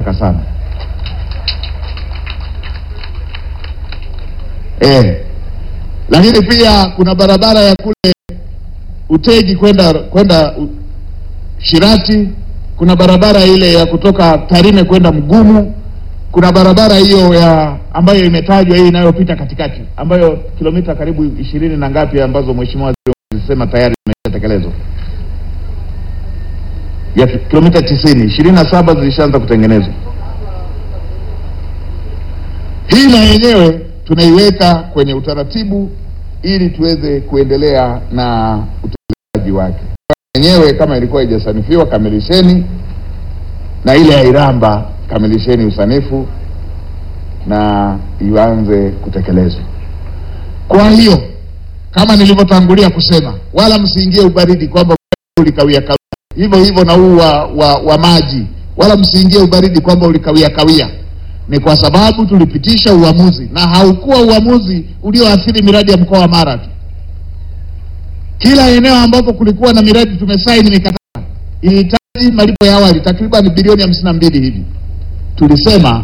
haraka sana. Eh, lakini pia kuna barabara ya kule Utegi kwenda kwenda u- Shirati, kuna barabara ile ya kutoka Tarime kwenda Mgumu, kuna barabara hiyo ya ambayo imetajwa hii inayopita katikati ambayo kilomita karibu ishirini na ngapi ambazo mheshimiwa waziri alisema tayari zimeshatekelezwa ya kilomita tisini ishirini na saba zilishaanza kutengenezwa. Hii na yenyewe tunaiweka kwenye utaratibu ili tuweze kuendelea na utekelezaji wake. Yenyewe kama ilikuwa haijasanifiwa, kamilisheni, na ile ya Iramba kamilisheni usanifu na ianze kutekelezwa. Kwa hiyo kama nilivyotangulia kusema, wala msiingie ubaridi kwamba ulikawia kawia, hivyo hivyo na huu wa, wa, wa maji, wala msiingie ubaridi kwamba ulikawia kawia. Ni kwa sababu tulipitisha uamuzi na haukuwa uamuzi ulioathiri miradi ya mkoa wa Mara tu. Kila eneo ambapo kulikuwa na miradi tumesaini mikataba ilihitaji malipo ya awali takriban bilioni hamsini na mbili hivi. Tulisema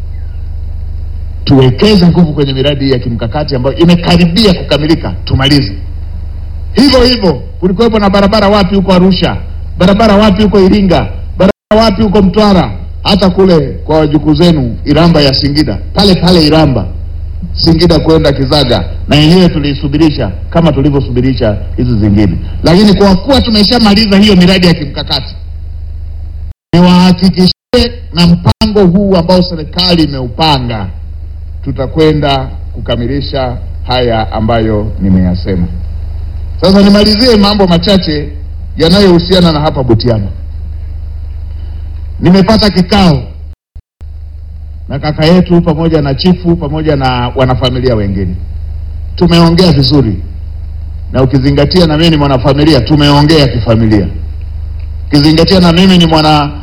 tuwekeze nguvu kwenye miradi hii ya kimkakati ambayo imekaribia kukamilika, tumalize. Hivyo hivyo kulikuwepo na barabara wapi huko Arusha, barabara wapi huko Iringa, barabara wapi huko Mtwara, hata kule kwa wajukuu zenu Iramba ya Singida, pale pale Iramba Singida kwenda Kizaga, na yenyewe tuliisubirisha kama tulivyosubirisha hizi zingine. Lakini kwa kuwa tumeshamaliza hiyo miradi ya kimkakati, niwahakikishie na mpango huu ambao serikali imeupanga, tutakwenda kukamilisha haya ambayo nimeyasema. Sasa nimalizie mambo machache yanayohusiana na hapa Butiama. Nimepata kikao na kaka yetu pamoja na chifu pamoja na wanafamilia wengine, tumeongea vizuri, na ukizingatia na mimi ni mwanafamilia, tumeongea kifamilia, ukizingatia na mimi ni mwana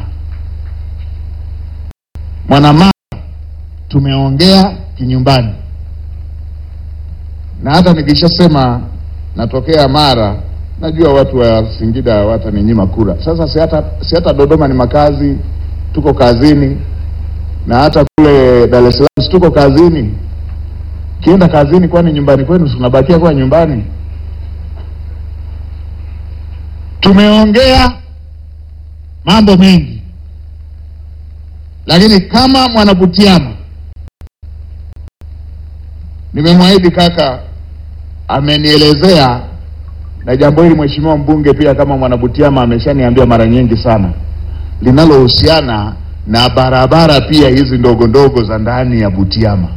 mwanamama, tumeongea kinyumbani, na hata nikishasema natokea Mara, najua watu wa Singida wataninyima kura. Sasa si hata si hata Dodoma ni makazi, tuko kazini na hata kule Dar es Salaam si tuko kazini. Kienda kazini, kwani nyumbani kwenu tunabakia kwa nyumbani? Tumeongea mambo mengi, lakini kama mwanabutiama nimemwahidi kaka, amenielezea na jambo hili mheshimiwa mbunge pia kama mwanabutiama ameshaniambia mara nyingi sana, linalohusiana na barabara pia hizi ndogo ndogo za ndani ya Butiama.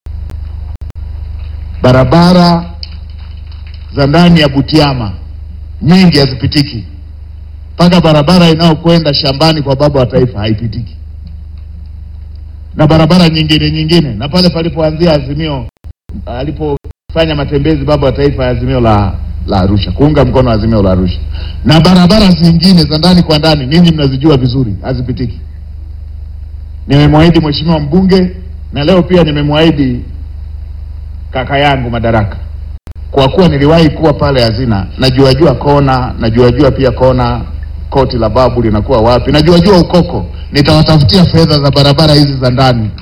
Barabara za ndani ya Butiama nyingi hazipitiki, mpaka barabara inayokwenda shambani kwa baba wa taifa haipitiki, na barabara nyingine nyingine, na pale palipoanzia Azimio, alipofanya matembezi baba wa taifa ya Azimio la la Arusha, kuunga mkono Azimio la Arusha, na barabara zingine za ndani kwa ndani, ninyi mnazijua vizuri, hazipitiki. Nimemwahidi mheshimiwa mbunge na leo pia nimemwahidi kaka yangu Madaraka, kwa kuwa niliwahi kuwa pale hazina, najua jua kona, najua jua pia kona koti la babu linakuwa wapi, najua jua ukoko, nitawatafutia fedha za barabara hizi za ndani.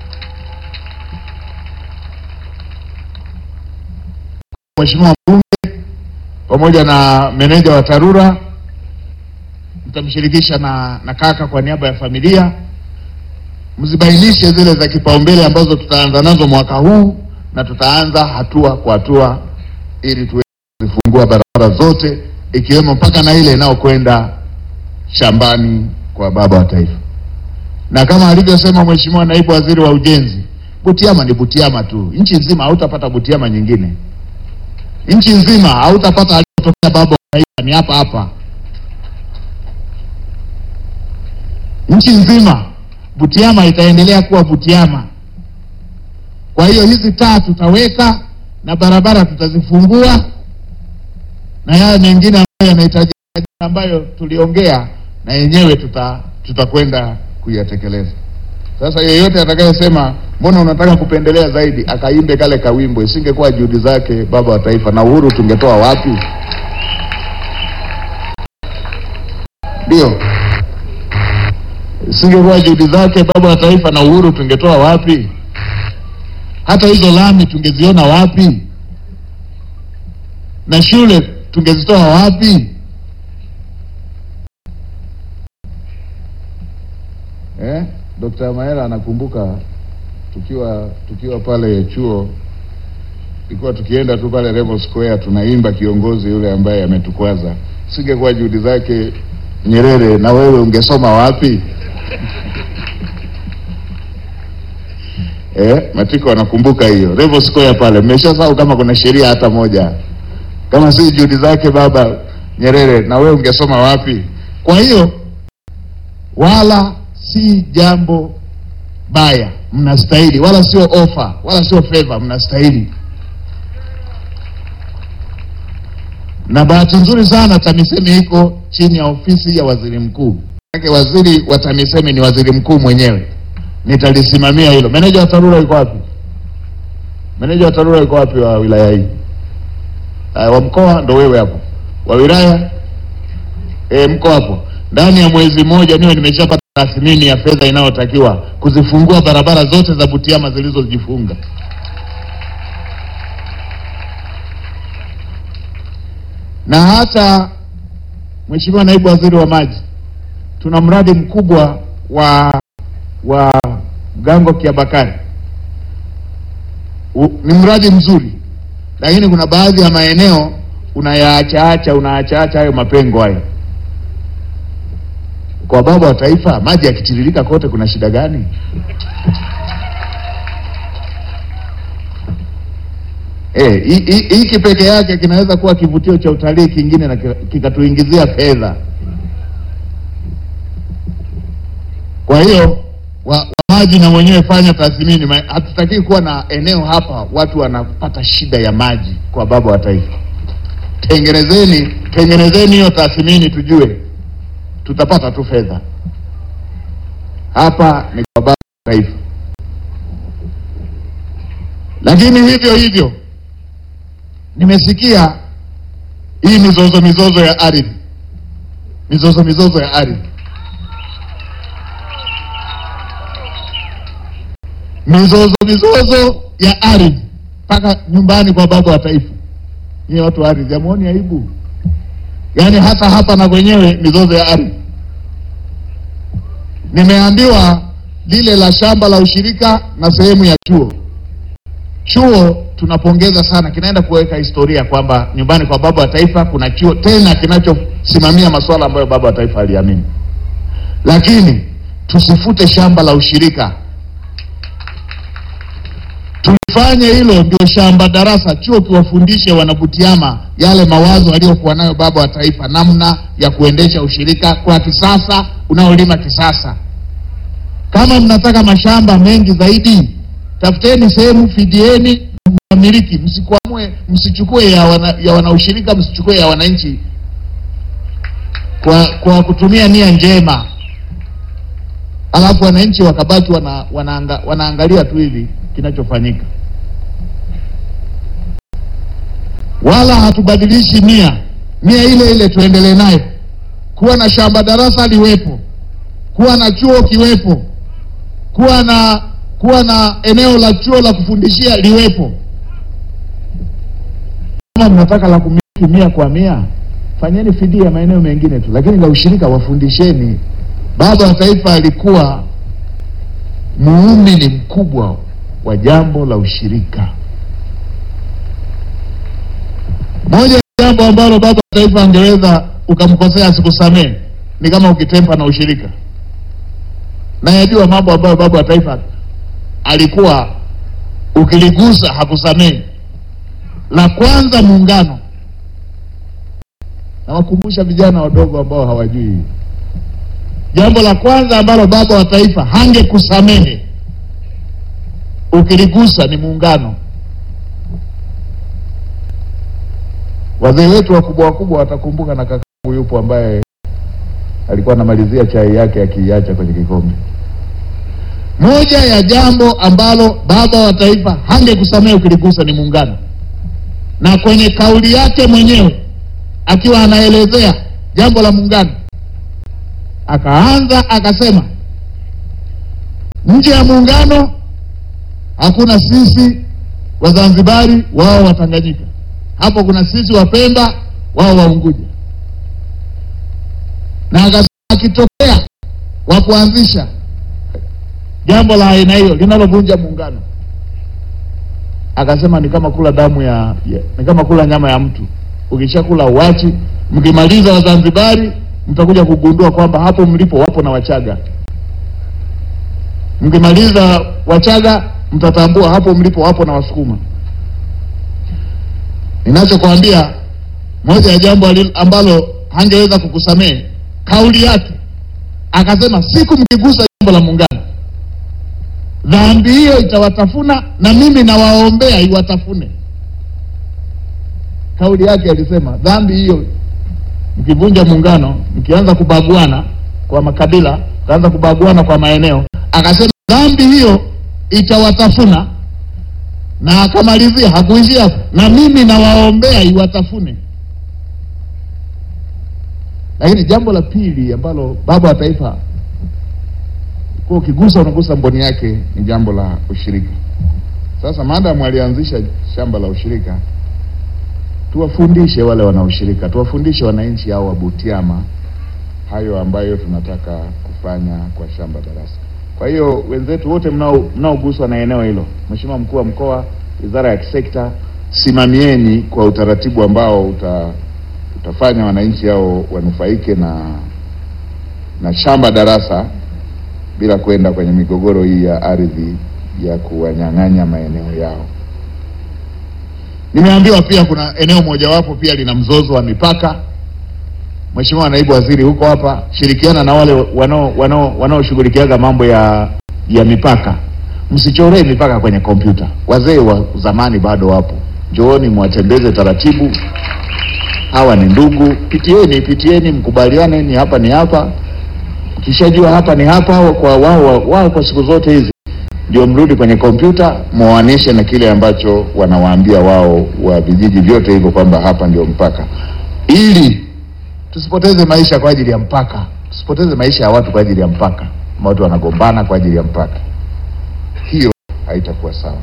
Mheshimiwa mbunge pamoja na meneja wa TARURA mtamshirikisha na, na kaka kwa niaba ya familia mzibainishe zile za kipaumbele ambazo tutaanza nazo mwaka huu na tutaanza hatua kwa hatua ili tuweze kuzifungua barabara zote ikiwemo mpaka na ile inayokwenda shambani kwa baba wa taifa. Na kama alivyosema Mheshimiwa Naibu Waziri wa Ujenzi, Butiama ni Butiama tu, nchi nzima hautapata Butiama nyingine, nchi nzima hautapata aliyotokea baba wa taifa, ni hapa hapa, nchi nzima Butiama itaendelea kuwa Butiama. Kwa hiyo hizi taa tutaweka na barabara tutazifungua na yale mengine ambayo yanahitaji ambayo tuliongea na yenyewe tuta tutakwenda kuyatekeleza. Sasa yeyote atakayesema mbona unataka kupendelea zaidi, akaimbe kale kawimbo, isingekuwa juhudi zake baba wa taifa, na uhuru tungetoa wapi? Ndio Isingekuwa juhudi zake baba wa taifa na uhuru, tungetoa wapi? Hata hizo lami tungeziona wapi? Na shule tungezitoa wapi? Eh, Dr. Maela anakumbuka tukiwa tukiwa pale chuo, ilikuwa tukienda tu pale Rebel Square tunaimba kiongozi yule ambaye ametukwaza. Singekuwa juhudi zake Nyerere, na wewe ungesoma wapi? Eh, Matiko anakumbuka hiyo Rebel Square pale. Mmeshasahau kama kuna sheria hata moja, kama si juhudi zake baba Nyerere, na wewe ungesoma wapi? Kwa hiyo wala si jambo baya, mnastahili, wala sio ofa, wala sio favor, mnastahili. Na bahati nzuri sana TAMISEMI iko chini ya ofisi ya waziri mkuu. Maana waziri wa TAMISEMI ni waziri mkuu mwenyewe, nitalisimamia hilo. Meneja wa TARURA yuko wapi? Meneja wa TARURA yuko wapi wa wilaya hii? Uh, wa mkoa ndo wewe hapo, wa wilaya e, mko hapo. Ndani ya mwezi mmoja niwe nimeshapata tathmini ya fedha inayotakiwa kuzifungua barabara zote za Butiama zilizojifunga. Na hata Mheshimiwa Naibu Waziri wa Maji, tuna mradi mkubwa wa wa Gango Kiabakari. U- Ni mradi mzuri, lakini kuna baadhi ya maeneo unayaachaacha unaachaacha hayo mapengo hayo kwa baba wa taifa, maji yakitiririka kote, kuna shida gani? Eh, hi- hi- hiki peke yake kinaweza kuwa kivutio cha utalii kingine na kika- kikatuingizia fedha. Kwa hiyo wa, wa maji na mwenyewe fanya tathmini. Ma- Hatutaki kuwa na eneo hapa watu wanapata shida ya maji kwa baba wa taifa. Tengenezeni, tengenezeni hiyo tathmini tujue tutapata tu fedha hapa. Ni kwa baba wa taifa, lakini hivyo hivyo nimesikia hii mizozo mizozo ya ardhi, mizozo mizozo ya ardhi, mizozo mizozo ya ardhi mpaka nyumbani kwa baba wa taifa. Nyie watu wa ardhi, hamuoni aibu? Yaani hata hapa na kwenyewe mizozo ya ardhi. Nimeambiwa lile la shamba la ushirika na sehemu ya chuo. Chuo tunapongeza sana, kinaenda kuweka historia kwamba nyumbani kwa baba wa taifa kuna chuo tena kinachosimamia masuala ambayo baba wa taifa aliamini, lakini tusifute shamba la ushirika, tulifanye hilo ndio shamba darasa, chuo kiwafundishe wanabutiama yale mawazo aliyokuwa nayo baba wa taifa, namna ya kuendesha ushirika kwa kisasa, unaolima kisasa. Kama mnataka mashamba mengi zaidi, tafuteni sehemu, fidieni, mmiliki, msikwamue, msichukue ya wana, ya wanaushirika, msichukue ya wananchi kwa, kwa kutumia nia njema, alafu wananchi wakabaki wana, wanaanga, wanaangalia tu hivi kinachofanyika, wala hatubadilishi nia. Nia ile ile tuendelee nayo, kuwa na shamba darasa liwepo, kuwa na chuo kiwepo, kuwa na kuwa na eneo la chuo la kufundishia liwepo. Kama mnataka la kumiliki mia kwa mia, fanyeni fidia maeneo mengine tu, lakini la ushirika wafundisheni. Baba wa taifa alikuwa muumini mkubwa wa jambo la ushirika. Moja ya jambo ambalo baba wa taifa angeweza ukamkosea asikusamehe ni kama ukitempa na ushirika. Na yajua mambo ambayo baba wa taifa alikuwa ukiligusa hakusamehe. La kwanza muungano. Nawakumbusha vijana wadogo ambao hawajui, jambo la kwanza ambalo baba wa taifa hangekusamehe ukiligusa ni muungano. Wazee wetu wakubwa wakubwa watakumbuka, na kakangu yupo ambaye alikuwa anamalizia chai yake akiiacha kwenye kikombe. Moja ya jambo ambalo baba wa taifa hangekusamehe ukiligusa ni muungano, na kwenye kauli yake mwenyewe akiwa anaelezea jambo la muungano akaanza akasema, Nje ya muungano hakuna sisi Wazanzibari, wao Watanganyika. Hapo kuna sisi Wapemba, wao Waunguja. Na akasema akitokea wa kuanzisha jambo la aina hiyo linalovunja muungano, akasema ni kama kula damu ya, ya ni kama kula nyama ya mtu. Ukishakula uwachi, mkimaliza Wazanzibari mtakuja kugundua kwamba hapo mlipo wapo na Wachaga. Mkimaliza Wachaga mtatambua hapo mlipo wapo na Wasukuma. Ninachokwambia, moja ya jambo alil- ambalo hangeweza kukusamehe kauli yake, akasema siku mkigusa jambo la muungano, dhambi hiyo itawatafuna na mimi nawaombea iwatafune. Kauli yake alisema dhambi hiyo mkivunja muungano, mkianza kubaguana kwa makabila, mkaanza kubaguana kwa maeneo, akasema dhambi hiyo itawatafuna, na akamalizia, hakuishia hapo, na mimi nawaombea iwatafune. Lakini jambo la pili ambalo baba wa taifa kwa ukigusa unagusa mboni yake ni jambo la ushirika. Sasa maadamu alianzisha shamba la ushirika, tuwafundishe wale wanaoshirika, tuwafundishe wananchi hao wa Butiama hayo ambayo tunataka kufanya kwa shamba darasa. Kwa hiyo wenzetu wote mnao mnaoguswa na eneo hilo, Mheshimiwa mkuu wa mkoa, wizara ya kisekta, simamieni kwa utaratibu ambao uta, utafanya wananchi hao wanufaike na na shamba darasa bila kwenda kwenye migogoro hii ya ardhi ya kuwanyang'anya maeneo yao. Nimeambiwa pia kuna eneo mojawapo pia lina mzozo wa mipaka. Mheshimiwa naibu waziri, huko hapa, shirikiana na wale wanao wanao wanaoshughulikiaga mambo ya ya mipaka, msichoree mipaka kwenye kompyuta. Wazee wa zamani bado wapo, njooni mwatembeze taratibu. Hawa ni ndugu, pitieni pitieni, mkubaliane, ni hapa ni hapa. Ukishajua hapa ni hapa, kwa wao wao kwa siku zote hizi ndio mrudi kwenye kompyuta muoanishe na kile ambacho wanawaambia wao wa vijiji vyote hivyo kwamba hapa ndio mpaka, ili tusipoteze maisha kwa ajili ya mpaka, tusipoteze maisha ya watu kwa ajili ya mpaka. Watu wanagombana kwa ajili ya mpaka, hiyo haitakuwa sawa.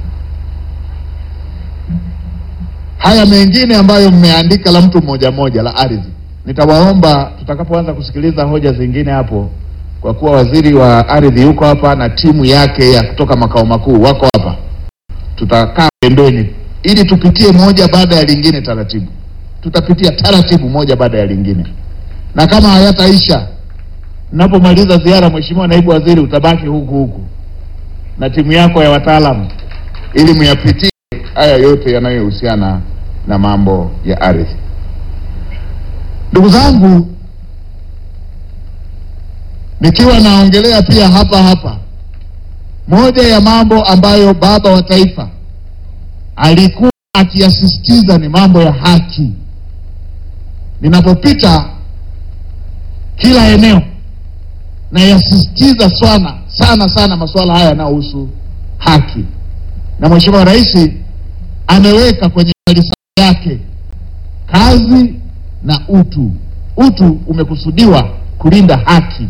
Haya mengine ambayo mmeandika la mtu mmoja mmoja la ardhi, nitawaomba tutakapoanza kusikiliza hoja zingine hapo kwa kuwa waziri wa ardhi yuko hapa na timu yake ya kutoka makao makuu wako hapa, tutakaa pembeni ili tupitie moja baada ya lingine taratibu. Tutapitia taratibu moja baada ya lingine, na kama hayataisha, napomaliza ziara, Mheshimiwa naibu waziri, utabaki huku huku na timu yako ya wataalamu ili muyapitie haya yote yanayohusiana na mambo ya ardhi. Ndugu zangu, nikiwa naongelea pia hapa hapa, moja ya mambo ambayo baba wa taifa alikuwa akiyasisitiza ni mambo ya haki. Ninapopita kila eneo nayasisitiza sana sana sana masuala haya yanayohusu haki, na Mheshimiwa Rais ameweka kwenye falsafa yake kazi na utu. Utu umekusudiwa kulinda haki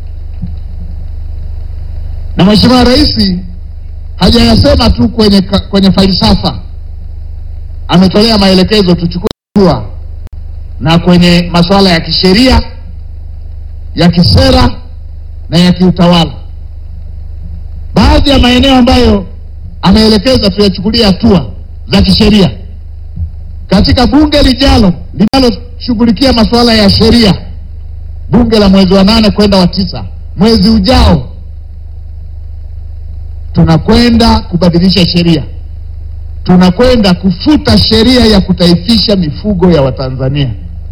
na Mheshimiwa Rais hajayasema tu kwenye, kwenye falsafa, ametolea maelekezo tuchukue hatua na kwenye masuala ya kisheria, ya kisera na ya kiutawala. Baadhi ya maeneo ambayo ameelekeza tuyachukulie hatua za kisheria katika bunge lijalo linaloshughulikia masuala ya sheria, bunge la mwezi wa nane kwenda wa tisa, mwezi ujao tunakwenda kubadilisha sheria, tunakwenda kufuta sheria ya kutaifisha mifugo ya Watanzania.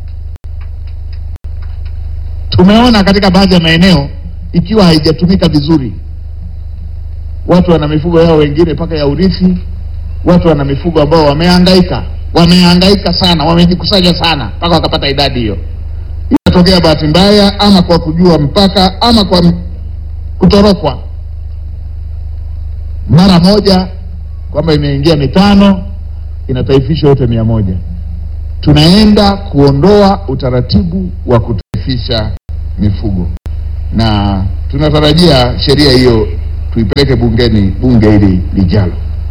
Tumeona katika baadhi ya maeneo ikiwa haijatumika vizuri, watu wana mifugo yao wengine mpaka ya urithi, watu wana mifugo ambao wamehangaika, wamehangaika sana, wamejikusanya sana mpaka wakapata idadi hiyo. Inatokea bahati mbaya, ama kwa kujua mpaka, ama kwa kutorokwa mara moja kwamba imeingia mitano inataifishwa yote mia moja. Tunaenda kuondoa utaratibu wa kutaifisha mifugo na tunatarajia sheria hiyo tuipeleke bungeni bunge hili lijalo.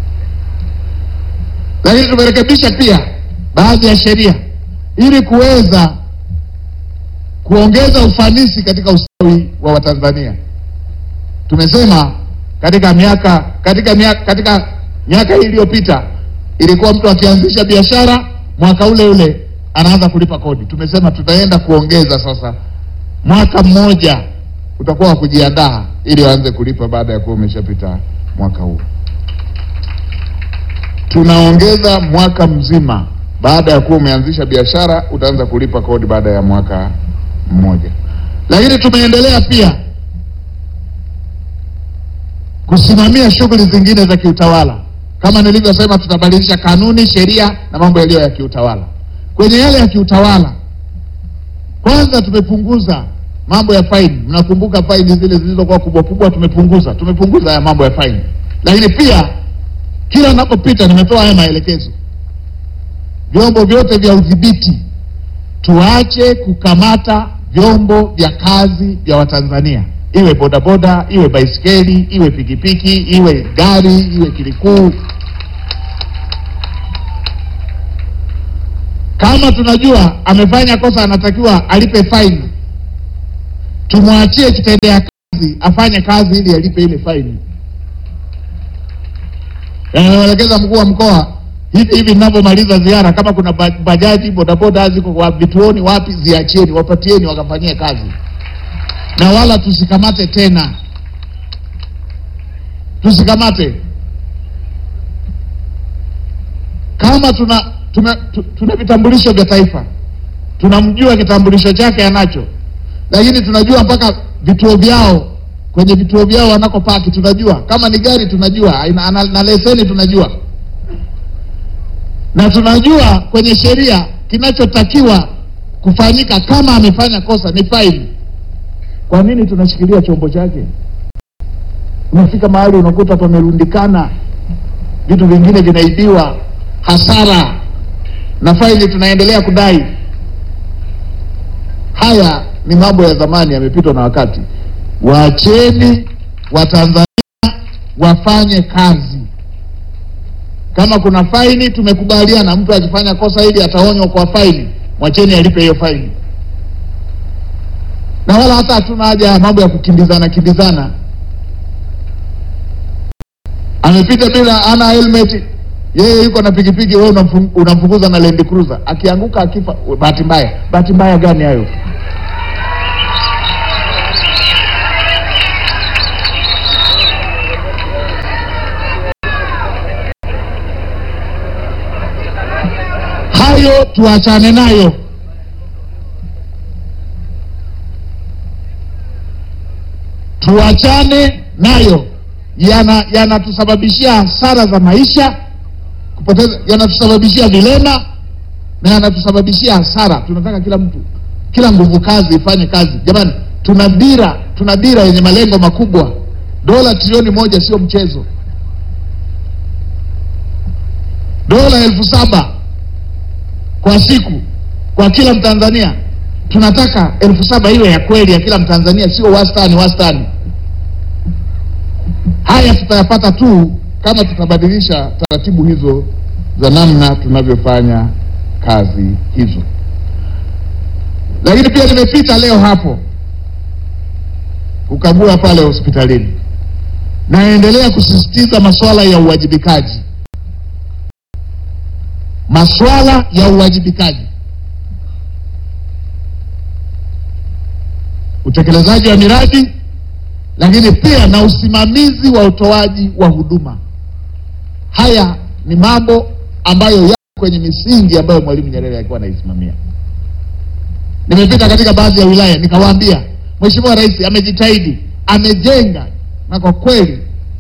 Lakini tumerekebisha pia baadhi ya sheria ili kuweza kuongeza ufanisi katika ustawi wa Watanzania. Tumesema katika miaka katika miaka katika miaka hii iliyopita ilikuwa mtu akianzisha biashara mwaka ule ule anaanza kulipa kodi. Tumesema tutaenda kuongeza sasa, mwaka mmoja utakuwa wa kujiandaa ili waanze kulipa baada ya kuwa umeshapita mwaka huu. Tunaongeza mwaka mzima, baada ya kuwa umeanzisha biashara utaanza kulipa kodi baada ya mwaka mmoja. Lakini tumeendelea pia kusimamia shughuli zingine za kiutawala. Kama nilivyosema, tutabadilisha kanuni, sheria na mambo yaliyo ya kiutawala. Kwenye yale ya kiutawala, kwanza tumepunguza mambo ya faini. Mnakumbuka faini zile zilizokuwa kubwa kubwa, tumepunguza tumepunguza haya mambo ya faini. Lakini pia kila ninapopita nimetoa haya maelekezo, vyombo vyote vya udhibiti tuache kukamata vyombo vya kazi vya Watanzania, iwe bodaboda, iwe baisikeli, iwe pikipiki, iwe gari, iwe kilikuu. Kama tunajua amefanya kosa, anatakiwa alipe faini, tumwachie kitendea kazi afanye kazi ili alipe ile faini. Anaelekeza mkuu wa mkoa hivi hivi, ninavyomaliza ziara, kama kuna ba- bajaji bodaboda ziko kwa vituoni wapi, ziachieni, wapatieni wakafanyie kazi, na wala tusikamate tena, tusikamate. Kama tuna tuna, tu- tuna vitambulisho vya taifa, tunamjua kitambulisho chake anacho, lakini tunajua mpaka vituo vyao kwenye vituo vyao wanakopaki, tunajua kama ni gari tunajua, aina- ana- na leseni tunajua na tunajua kwenye sheria kinachotakiwa kufanyika kama amefanya kosa ni faini. Kwa nini tunashikilia chombo chake? Unafika mahali unakuta pamerundikana vitu vingine vinaibiwa, hasara na faini tunaendelea kudai. Haya ni mambo ya zamani, yamepitwa na wakati. Waacheni Watanzania wafanye kazi. Kama kuna faini, tumekubaliana, mtu akifanya kosa hili ataonywa kwa faini, mwacheni alipe hiyo faini, na wala hata hatuna haja ya mambo ya kukimbizana kimbizana. Amepita bila ana helmet, yeye yuko na pikipiki, wewe unamfu- unamfukuza na Land Cruiser, akianguka akifa, bahati mbaya. Bahati mbaya gani hayo? Hayo tuachane nayo. Tuachane nayo, yana yanatusababishia hasara za maisha, kupoteza, yanatusababishia vilema na yanatusababishia hasara. Tunataka kila mtu, kila nguvu kazi ifanye kazi. Jamani, tuna dira, tuna dira yenye malengo makubwa. Dola trilioni moja sio mchezo. Dola elfu saba kwa siku kwa kila Mtanzania. Tunataka elfu saba iwe ya kweli ya kila Mtanzania, sio wastani wastani. Haya tutayapata tu kama tutabadilisha taratibu hizo za namna tunavyofanya kazi hizo. Lakini pia nimepita leo hapo kukagua pale hospitalini, naendelea kusisitiza masuala ya uwajibikaji masuala ya uwajibikaji, utekelezaji wa miradi, lakini pia na usimamizi wa utoaji wa huduma. Haya ni mambo ambayo yako kwenye misingi ambayo Mwalimu Nyerere alikuwa anaisimamia. Nimepita katika baadhi ya wilaya nikawaambia, Mheshimiwa Rais amejitahidi, amejenga, na kwa kweli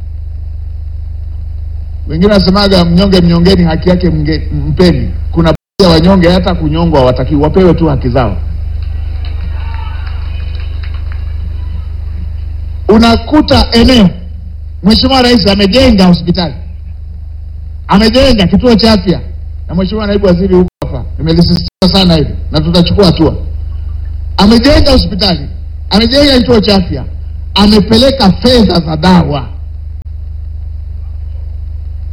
wengine wasemaga mnyonge mnyongeni, haki yake mge, mpeni. Kuna baadhi ya wanyonge hata kunyongwa hawatakiwi, wapewe tu haki zao. Unakuta eneo Mheshimiwa Rais amejenga hospitali, amejenga kituo cha afya, na Mheshimiwa Naibu Waziri huko hapa, nimelisisitiza sana hili na tutachukua hatua. Amejenga hospitali, amejenga kituo cha afya, amepeleka fedha za dawa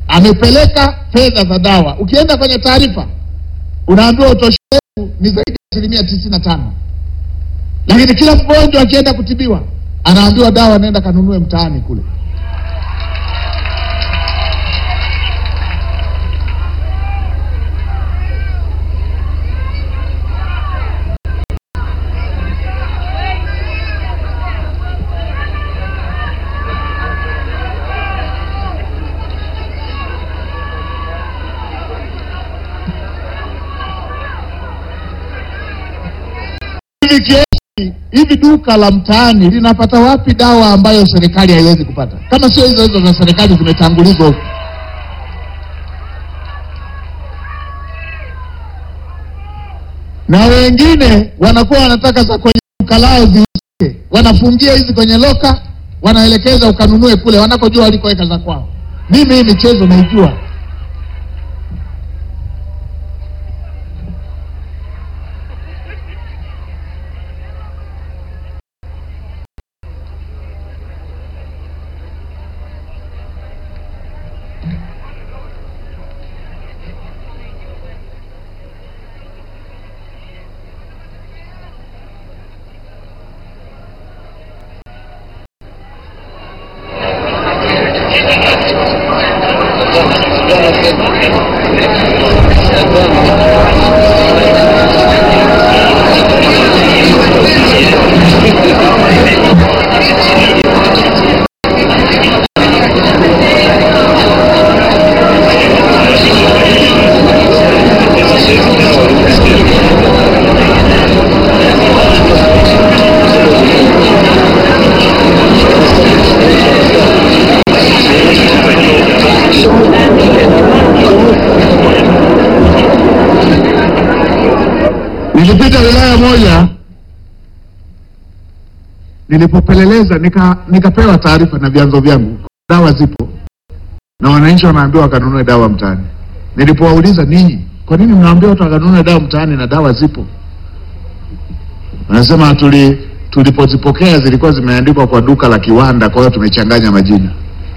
amepeleka fedha za dawa. Ukienda kwenye taarifa unaambiwa utoshelevu ni zaidi ya asilimia tisini na tano, lakini kila mgonjwa akienda kutibiwa anaambiwa dawa, nenda kanunue mtaani kule. hivi kioski hivi duka la mtaani linapata wapi dawa ambayo serikali haiwezi kupata, kama sio hizo hizo za serikali zimetangulizwa huko? Na wengine wanakuwa wanataka za kwenye duka lao ziusike, wanafungia hizi kwenye loka, wanaelekeza ukanunue kule wanakojua walikoweka za kwao. Mimi hii michezo naijua. Nilipita wilaya moja, nilipopeleleza nika nikapewa taarifa na vyanzo vyangu, dawa zipo na wananchi wanaambiwa wakanunue dawa mtaani. Nilipowauliza, ninyi kwa nini mnaambia watu wakanunue dawa mtaani na dawa zipo? Wanasema tuli tulipozipokea zilikuwa zimeandikwa kwa duka la kiwanda, kwa hiyo tumechanganya majina.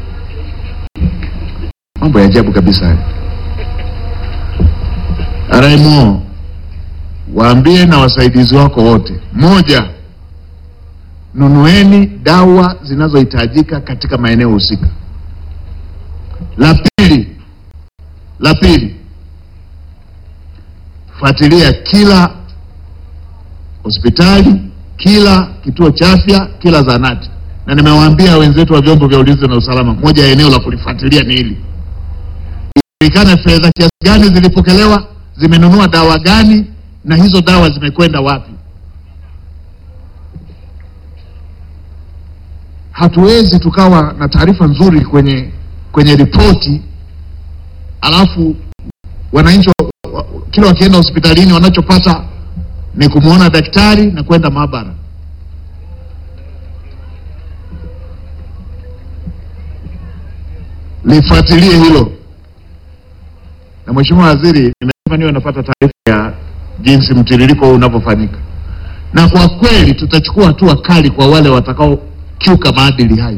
Mambo ya ajabu kabisa haya. RMO waambie na wasaidizi wako wote, moja, nunueni dawa zinazohitajika katika maeneo husika. La pili, la pili, fuatilia kila hospitali, kila kituo cha afya, kila zahanati, na nimewaambia wenzetu wa vyombo vya ulinzi na usalama, moja ya eneo la kulifuatilia ni hili, ijulikane fedha kiasi gani zilipokelewa, zimenunua dawa gani na hizo dawa zimekwenda wapi. Hatuwezi tukawa na taarifa nzuri kwenye kwenye ripoti alafu wananchi wa- wa- kila wakienda hospitalini wanachopata ni kumwona daktari na kwenda maabara. Lifuatilie hilo. Na Mheshimiwa Waziri, nimesema niwe napata taarifa ya jinsi mtiririko huu unavyofanyika, na kwa kweli tutachukua hatua kali kwa wale watakaokiuka maadili hayo.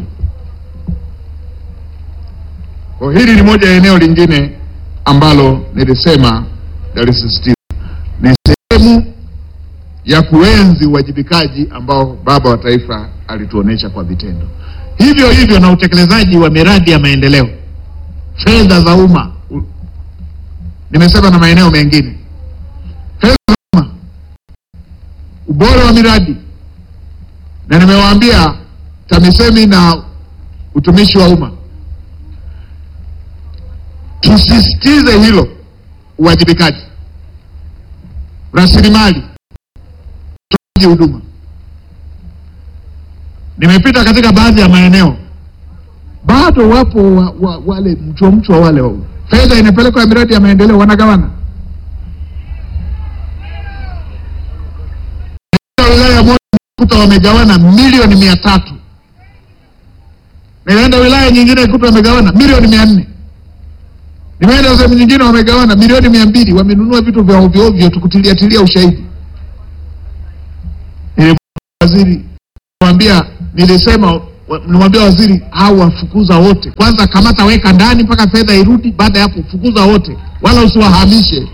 Kwa hili ni moja ya eneo lingine ambalo nilisema nalisisitiza, ni sehemu ya kuenzi uwajibikaji ambao baba wa taifa alituonesha kwa vitendo. Hivyo hivyo na utekelezaji wa miradi ya maendeleo, fedha za umma, u- nimesema na maeneo mengine, fedha za umma, ubora wa miradi, na nimewaambia TAMISEMI na utumishi wa umma tusisitize hilo, uwajibikaji, rasilimali, utoaji huduma. Nimepita katika baadhi ya maeneo, bado wapo wa, wa, wale mchwa mchwa wale wa, fedha inapelekwa ya miradi ya maendeleo wanagawana. Nilienda wilaya moja kuta wamegawana milioni mia tatu nilienda wilaya nyingine kuta wamegawana milioni mia nne Nimeenda sehemu nyingine wamegawana milioni mia mbili wamenunua vitu vya ovyo ovyo tukutilia tilia ushahidi. Nilimwambia waziri, mwambia nilisema wa- nimwambia waziri au wafukuza wote kwanza, kamata weka ndani mpaka fedha irudi. Baada ya hapo fukuza wote, wala usiwahamishe.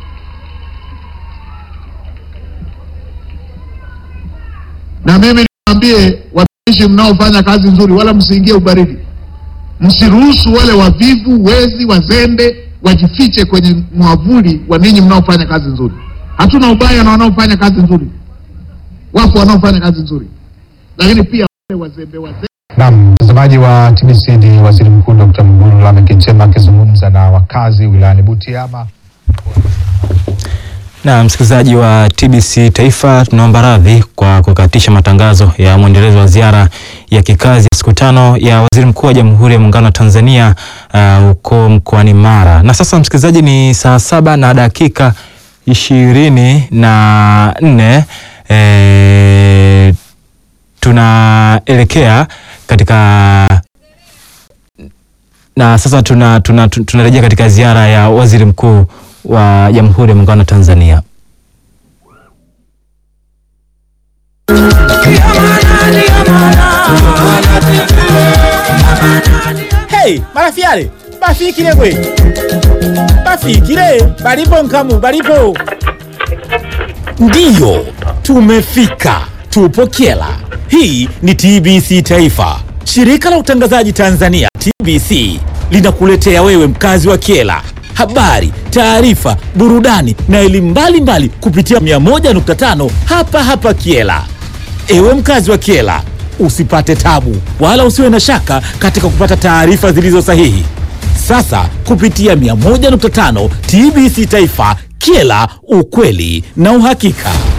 Na mimi niwaambie watumishi mnaofanya kazi nzuri, wala msiingie ubaridi, msiruhusu wale wavivu, wezi, wazembe wajifiche kwenye mwavuli wa ninyi mnaofanya kazi nzuri. Hatuna ubaya na wanaofanya kazi nzuri, wapo wanaofanya kazi nzuri, lakini pia wale wazembe wazembe Naam, mtazamaji wa TBC ni Waziri Mkuu Dr. Mwigulu Lameck Nchemba akizungumza na wakazi wilayani Butiama. Na msikilizaji wa TBC Taifa, tunaomba radhi kwa kukatisha matangazo ya mwendelezo wa ziara ya kikazi ya siku tano ya Waziri Mkuu wa Jamhuri ya Muungano wa Tanzania uh, huko mkoani Mara. Na sasa msikilizaji, ni saa saba na dakika ishirini na nne eh, tunaelekea katika na sasa tunarejea tuna, tuna tunarejea katika ziara ya waziri mkuu wa Jamhuri ya Muungano wa Tanzania. Hey, marafiale bafikire gwe bafikire balipo nkamu balipo ndiyo tumefika tupo kyela hii ni tbc taifa shirika la utangazaji tanzania tbc linakuletea wewe mkazi wa kyela habari taarifa burudani na elimu mbalimbali kupitia 101.5 hapa hapa kyela Ewe mkazi wa Kiela, usipate tabu wala usiwe na shaka katika kupata taarifa zilizo sahihi. Sasa kupitia 101.5 TBC Taifa, Kiela, ukweli na uhakika.